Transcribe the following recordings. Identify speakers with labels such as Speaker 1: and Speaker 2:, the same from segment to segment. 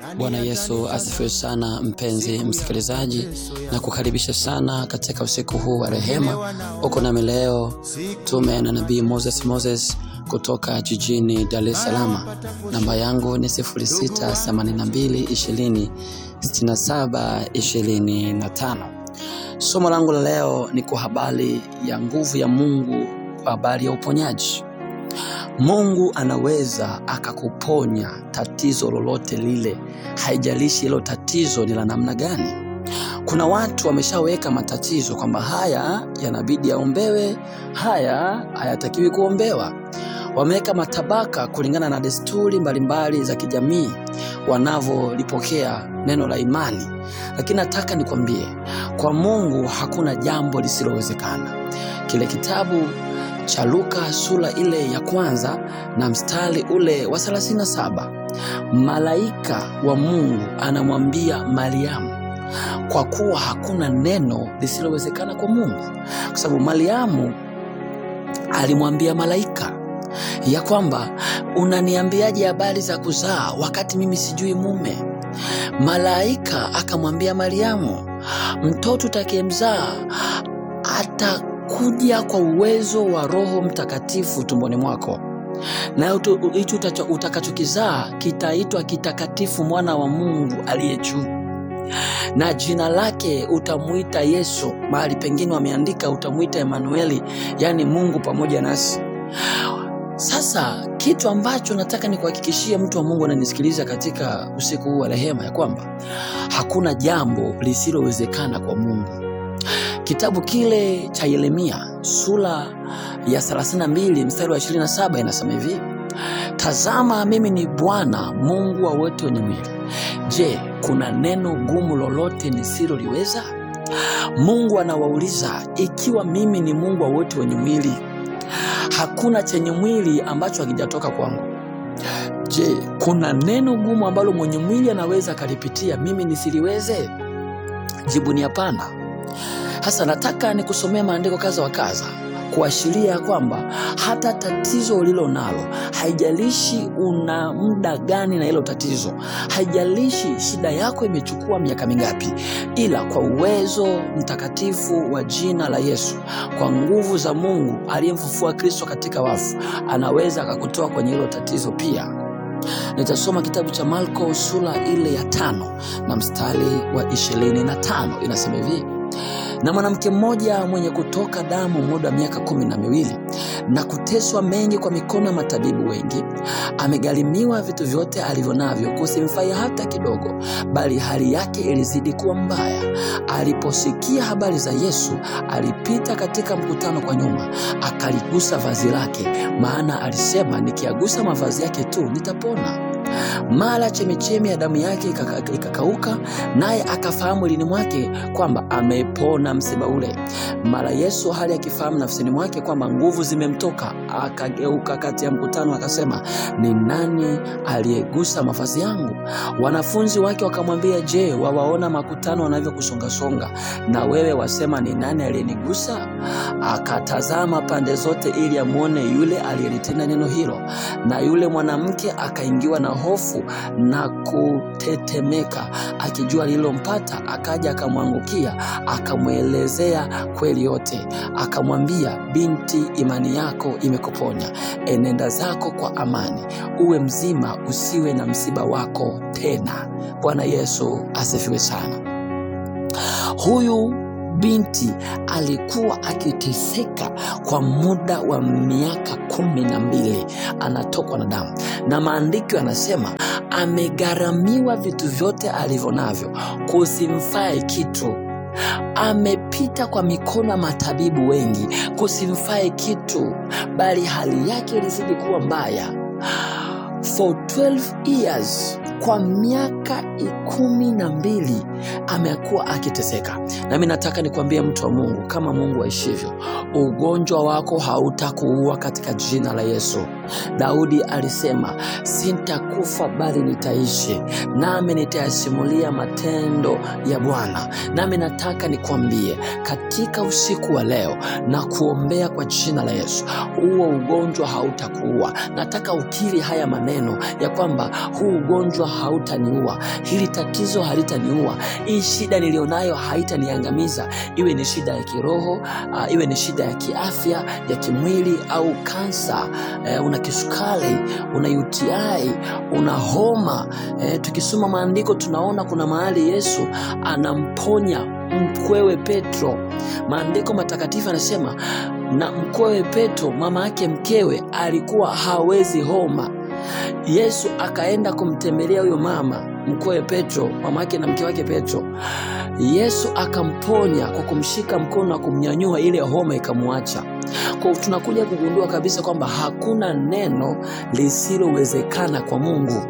Speaker 1: Bwana Yesu asifiwe sana, mpenzi msikilizaji, na kukaribisha sana katika usiku huu wa rehema. Uko nami leo tume na nabii Moses Moses kutoka jijini Dar es Salaam. Namba yangu ni 0682206725. Somo langu la leo ni kwa habari ya nguvu ya Mungu, kwa habari ya uponyaji. Mungu anaweza akakuponya tatizo lolote lile, haijalishi hilo tatizo ni la namna gani. Kuna watu wameshaweka matatizo kwamba haya yanabidi yaombewe, haya hayatakiwi kuombewa. Wameweka matabaka kulingana na desturi mbalimbali za kijamii wanavyolipokea neno la imani, lakini nataka nikwambie, kwa Mungu hakuna jambo lisilowezekana. Kile kitabu cha Luka sura ile ya kwanza na mstari ule wa 37, malaika wa Mungu anamwambia Mariamu, kwa kuwa hakuna neno lisilowezekana kwa Mungu, kwa sababu Mariamu alimwambia malaika ya kwamba unaniambiaje habari za kuzaa wakati mimi sijui mume? Malaika akamwambia Mariamu, mtoto utakayemzaa atakuja kwa uwezo wa Roho Mtakatifu tumboni mwako, na hicho utakachokizaa kitaitwa kitakatifu, mwana wa Mungu aliye juu, na jina lake utamwita Yesu. Mahali pengine wameandika utamwita Emanueli, yaani Mungu pamoja nasi. Sasa kitu ambacho nataka nikuhakikishie mtu wa Mungu ananisikiliza katika usiku huu wa rehema, ya kwamba hakuna jambo lisilowezekana kwa Mungu. Kitabu kile cha Yeremia sura ya 32 mstari wa 27 inasema hivi: Tazama, mimi ni Bwana Mungu wa wote wenye mwili. Je, kuna neno gumu lolote nisiloliweza? Mungu anawauliza, ikiwa mimi ni Mungu wa wote wenye mwili hakuna chenye mwili ambacho hakijatoka kwangu. Je, kuna neno gumu ambalo mwenye mwili anaweza akalipitia mimi nisiliweze? Jibu ni hapana. Hasa nataka nikusomea maandiko kadha wa kadha kuashiria kwamba hata tatizo ulilo nalo, haijalishi una muda gani na hilo tatizo, haijalishi shida yako imechukua miaka mingapi, ila kwa uwezo mtakatifu wa jina la Yesu, kwa nguvu za Mungu aliyemfufua Kristo katika wafu, anaweza akakutoa kwenye hilo tatizo pia. Nitasoma kitabu cha Marko sura ile ya tano na mstari wa ishirini na tano inasema hivi na mwanamke mmoja mwenye kutoka damu muda wa miaka kumi na miwili na kuteswa mengi kwa mikono ya matabibu wengi, amegharimiwa vitu vyote alivyo navyo, kusimfai hata kidogo, bali hali yake ilizidi kuwa mbaya. Aliposikia habari za Yesu, alipita katika mkutano kwa nyuma, akaligusa vazi lake, maana alisema, nikiagusa mavazi yake tu nitapona. Mara chemichemi ya damu yake ikakauka, naye akafahamu lini mwake kwamba amepona msiba ule. Mara Yesu hali akifahamu nafsini mwake kwamba nguvu zimemtoka, akageuka kati ya mkutano akasema, ni nani aliyegusa mavazi yangu? Wanafunzi wake wakamwambia, je, wawaona makutano wanavyokusongasonga, na wewe wasema ni nani aliyenigusa? Akatazama pande zote ili amwone yule aliyelitenda neno hilo, na yule mwanamke akaingiwa na hofu na kutetemeka, akijua lililompata. Akaja akamwangukia, akamwelezea kweli yote. Akamwambia, binti, imani yako imekuponya, enenda zako kwa amani, uwe mzima, usiwe na msiba wako tena. Bwana Yesu asifiwe sana. Huyu binti alikuwa akiteseka kwa muda wa miaka kumi na mbili, anatokwa na damu, na maandiko yanasema amegharamiwa vitu vyote alivyo navyo, kusimfae kitu. Amepita kwa mikono ya matabibu wengi, kusimfae kitu, bali hali yake ilizidi kuwa mbaya. For 12 years kwa miaka kumi na mbili amekuwa akiteseka. Nami nataka nikwambie mtu wa Mungu, kama Mungu aishivyo, ugonjwa wako hautakuua katika jina la Yesu. Daudi alisema, sintakufa bali nitaishi, nami nitayasimulia matendo ya Bwana. Nami nataka nikwambie katika usiku wa leo na kuombea kwa jina la Yesu, huo ugonjwa hautakuua. Nataka ukiri haya maneno ya kwamba huu ugonjwa hautaniua, hili tatizo halitaniua, hii shida nilionayo haitaniangamiza, iwe ni shida ya kiroho uh, iwe ni shida ya kiafya ya kimwili au kansa eh, una kisukari, una UTI, una homa eh, tukisoma maandiko tunaona kuna mahali Yesu anamponya mkwewe Petro. Maandiko matakatifu yanasema na mkwewe Petro, mama yake mkewe, alikuwa hawezi homa. Yesu akaenda kumtembelea huyo mama mkwewe Petro, mama yake na mke wake Petro. Yesu akamponya kwa kumshika mkono na kumnyanyua, ile homa ikamwacha. Kwa tunakuja kugundua kabisa kwamba hakuna neno lisilowezekana kwa Mungu.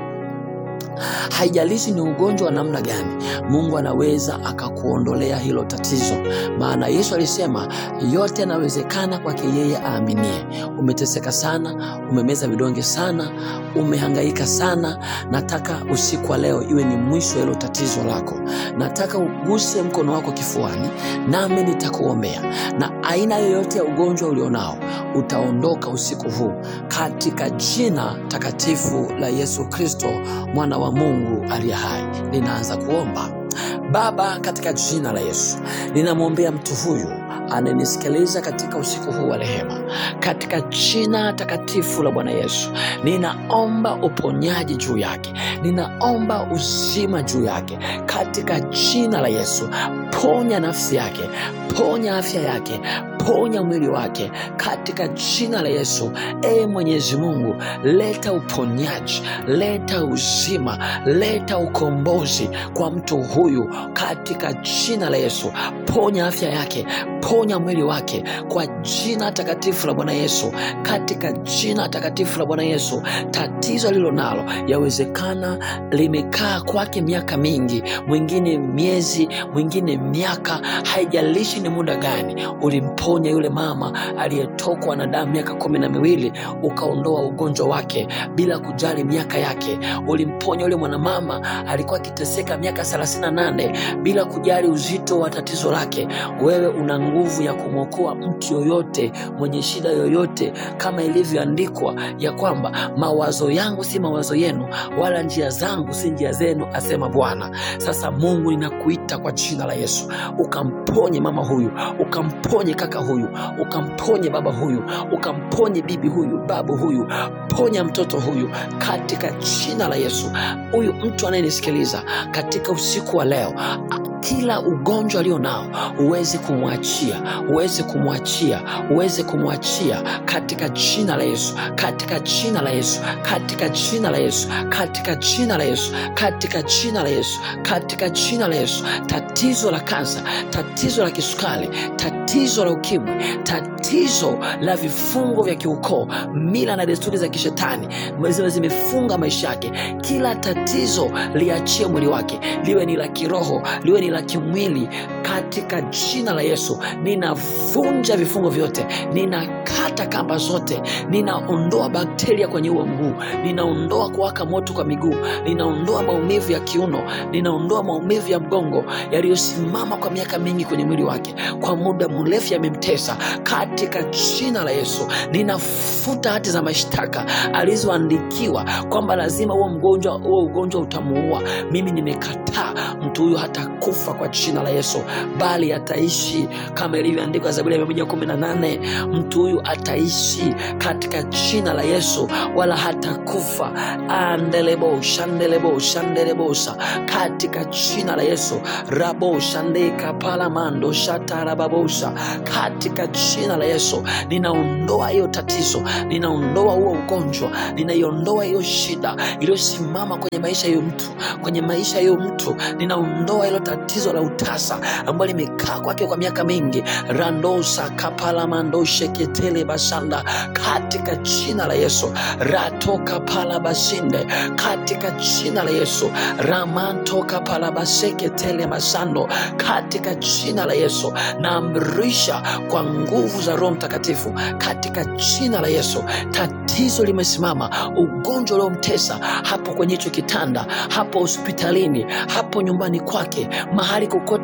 Speaker 1: Haijalishi ni ugonjwa wa namna gani, Mungu anaweza akakuondolea hilo tatizo, maana Yesu alisema yote yanawezekana kwake yeye aaminie. Umeteseka sana, umemeza vidonge sana, umehangaika sana. Nataka usiku wa leo iwe ni mwisho wa hilo tatizo lako. Nataka uguse mkono wako kifuani, nami nitakuombea, na aina yoyote ya ugonjwa ulionao utaondoka usiku huu katika jina takatifu la Yesu Kristo mwana wa Mungu aliye hai. Ninaanza kuomba. Baba, katika jina la Yesu ninamwombea mtu huyu anayenisikiliza katika usiku huu wa rehema, katika jina takatifu la Bwana Yesu ninaomba uponyaji juu yake, ninaomba uzima juu yake katika jina la Yesu. Ponya nafsi yake, ponya afya yake, ponya mwili wake katika jina la Yesu. E Mwenyezi Mungu, leta uponyaji, leta uzima, leta ukombozi kwa mtu huyu katika jina la Yesu. Ponya afya yake, ponya mwili wake kwa jina takatifu la Bwana Yesu, katika jina takatifu la Bwana Yesu. Tatizo alilo nalo yawezekana limekaa kwake miaka mingi, mwingine miezi, mwingine miaka, haijalishi ni muda gani. Ulimponya yule mama aliyetokwa na damu miaka kumi na miwili, ukaondoa ugonjwa wake bila kujali miaka yake. Ulimponya yule mwanamama alikuwa akiteseka miaka thelathini na nane bila kujali uzito wa tatizo lake. Wewe una nguvu ya kumwokoa mtu yoyote mwenye shida yoyote, kama ilivyoandikwa ya kwamba mawazo yangu si mawazo yenu, wala njia zangu si njia zenu, asema Bwana. Sasa Mungu, ninakuita kwa jina la Yesu, ukamponye mama huyu, ukamponye kaka huyu, ukamponye baba huyu, ukamponye bibi huyu, babu huyu, ponya mtoto huyu katika jina la Yesu. Huyu mtu anayenisikiliza katika usiku wa leo kila ugonjwa alio nao uweze kumwachia, uweze kumwachia, uweze kumwachia katika jina la Yesu, katika jina la Yesu, katika jina la Yesu, katika jina la Yesu, katika jina la Yesu, katika jina la Yesu. Tatizo la kansa, tatizo la kisukari, tatizo la ukimwi, tatizo la vifungo vya kiukoo, mila na desturi za kishetani ziwe zimefunga maisha yake, kila tatizo liachie mwili wake, liwe ni la kiroho, liwe ni la kimwili katika jina la Yesu. Ninavunja vifungo vyote, ninakata kamba zote, ninaondoa bakteria kwenye huo mguu, ninaondoa kuwaka moto kwa miguu, ninaondoa maumivu ya kiuno, ninaondoa maumivu ya mgongo yaliyosimama kwa miaka mingi kwenye mwili wake, kwa muda mrefu yamemtesa, katika jina la Yesu. Ninafuta hati za mashtaka alizoandikiwa kwamba lazima huo mgonjwa huo ugonjwa utamuua. Mimi nimekataa, mtu huyo hata kufa kwa jina la Yesu, bali ataishi kama ilivyoandikwa Zaburi ya mia moja kumi na nane mtu huyu ataishi katika jina la Yesu, wala hata kufa. andelebo shandelebo shandelebosa katika jina la Yesu rabo shandeka palamando shatarababosa katika jina la Yesu ninaondoa hiyo tatizo, ninaondoa huo ugonjwa, ninaiondoa hiyo shida iliyosimama kwenye maisha ya mtu, kwenye maisha ya mtu, ninaondoa hilo tatizo la utasa ambalo limekaa kwake kwa miaka mingi, randosa kapalamando sheketele basanda katika jina la Yesu, ratoka palabashinde katika jina la Yesu, ramantoka palabaseketele masando katika jina la Yesu, naamrisha kwa nguvu za Roho Mtakatifu katika jina la Yesu, tatizo limesimama, ugonjwa uliomtesa hapo kwenye hicho kitanda, hapo hospitalini, hapo nyumbani kwake, mahali kokote alipo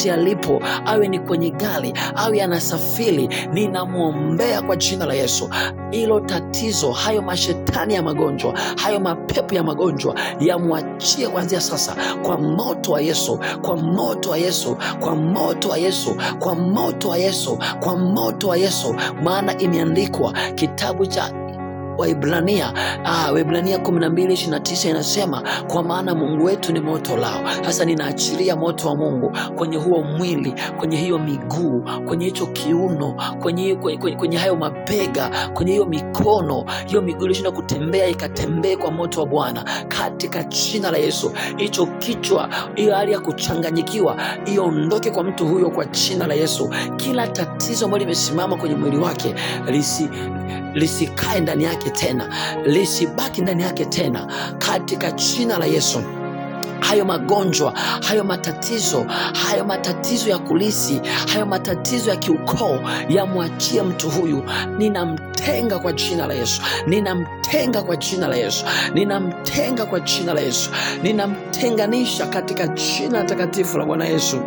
Speaker 1: yupo, awe ni kwenye gari, awe anasafiri, ninamwombea kwa jina la Yesu. Hilo tatizo, hayo mashetani ya magonjwa, hayo mapepo ya magonjwa yamwachie kuanzia sasa, kwa moto wa Yesu, kwa moto wa Yesu, kwa moto wa Yesu, kwa moto wa Yesu, kwa moto wa Yesu, maana imeandikwa kitabu cha Waibrania ah, Waibrania 12:29 inasema kwa maana Mungu wetu ni moto lao. Sasa ninaachilia moto wa Mungu kwenye huo mwili, kwenye hiyo miguu, kwenye hicho kiuno, kwenye, kwenye, kwenye, kwenye hayo mabega, kwenye hiyo mikono, hiyo miguu ilishindwa kutembea ikatembee kwa moto wa Bwana katika jina la Yesu. Hicho kichwa, hiyo hali ya kuchanganyikiwa iondoke kwa mtu huyo kwa jina la Yesu. Kila tatizo ambalo limesimama kwenye mwili wake lisi lisikae ndani yake tena, lisibaki ndani yake tena, katika jina la Yesu. Hayo magonjwa, hayo matatizo, hayo matatizo ya kulisi, hayo matatizo ya kiukoo yamwachie mtu huyu. Ninamtenga kwa jina la Yesu, ninamtenga kwa jina la Yesu, ninamtenga kwa jina la Yesu, ninamtenganisha katika jina takatifu la Bwana Yesu.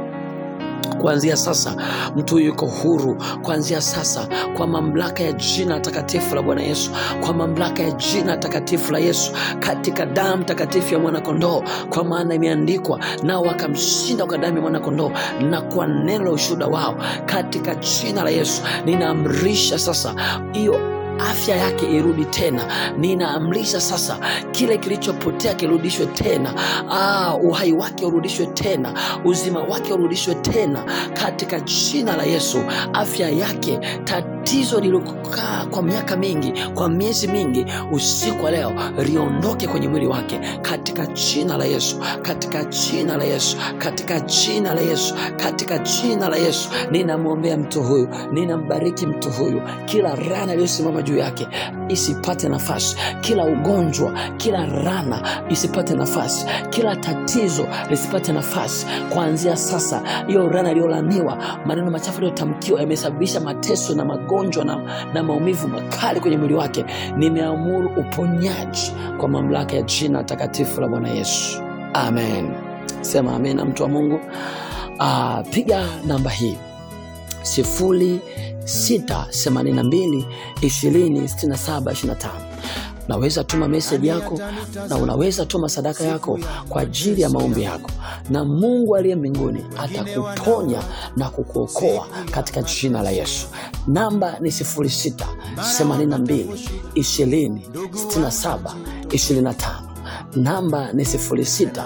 Speaker 1: Kuanzia sasa mtu huyu yuko huru. Kuanzia sasa, kwa mamlaka ya jina takatifu la Bwana Yesu, kwa mamlaka ya jina takatifu la Yesu, katika damu takatifu ya mwanakondoo, kwa maana imeandikwa, nao wakamshinda kwa damu ya mwanakondoo na kwa neno la ushuhuda wao. Katika jina la Yesu ninaamrisha sasa hiyo afya yake irudi tena. Ninaamrisha sasa kile kilichopotea kirudishwe tena. Ah, uhai wake urudishwe tena, uzima wake urudishwe tena katika jina la Yesu. Afya yake, tatizo lililokaa kwa miaka mingi, kwa miezi mingi, usiku wa leo liondoke kwenye mwili wake katika jina la Yesu, katika jina la Yesu, katika jina la Yesu, katika jina la Yesu. Ninamwombea mtu huyu, ninambariki mtu huyu, kila rana iliyosimama juu yake isipate nafasi, kila ugonjwa, kila rana isipate nafasi, kila tatizo lisipate nafasi. Kuanzia sasa, hiyo rana iliyolaniwa, maneno machafu yaliyotamkiwa yamesababisha mateso na magonjwa na, na maumivu makali kwenye mwili wake, nimeamuru uponyaji kwa mamlaka ya jina takatifu la Bwana Yesu, amen. Sema amen na mtu wa Mungu. Ah, piga namba hii sifuri sita themanini na mbili ishirini sitini na saba ishirini na tano. Unaweza tuma meseji yako na unaweza tuma sadaka yako kwa ajili ya maombi yako, na Mungu aliye mbinguni atakuponya na kukuokoa katika jina la Yesu. Namba ni 06 82 20 67 25. Namba ni 06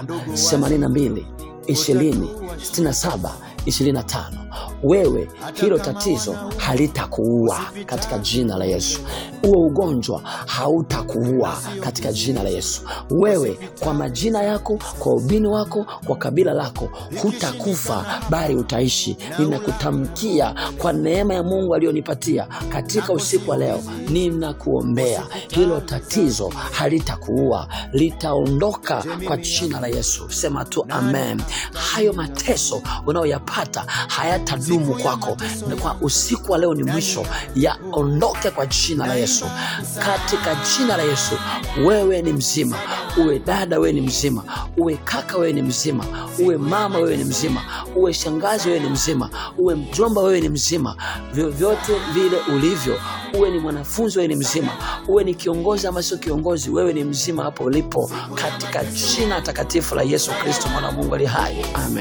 Speaker 1: 82 20 67 25. Wewe hilo tatizo halitakuua katika jina la Yesu. Huo ugonjwa hautakuua katika jina la Yesu. Wewe kwa majina yako, kwa ubini wako, kwa kabila lako hutakufa, bali utaishi. Ninakutamkia kwa neema ya Mungu aliyonipatia katika usiku wa leo, ninakuombea hilo tatizo halitakuua, litaondoka kwa jina la Yesu. Sema tu amen. Hayo mateso unayoyapata hayatadumu kwako. Na Kwa usiku wa leo ni mwisho, yaondoke kwa jina la Yesu, katika jina la Yesu. Wewe ni mzima, uwe dada, wewe ni mzima, uwe kaka, wewe ni mzima, uwe mama, wewe ni mzima, uwe shangazi, wewe ni mzima, uwe mjomba, wewe ni mzima, vyovyote vile ulivyo, uwe ni mwanafunzi, wewe ni mzima, uwe ni kiongozi ama sio kiongozi, wewe ni mzima hapo ulipo, katika jina takatifu la Yesu Kristo, mwana wa Mungu ali hai, amen.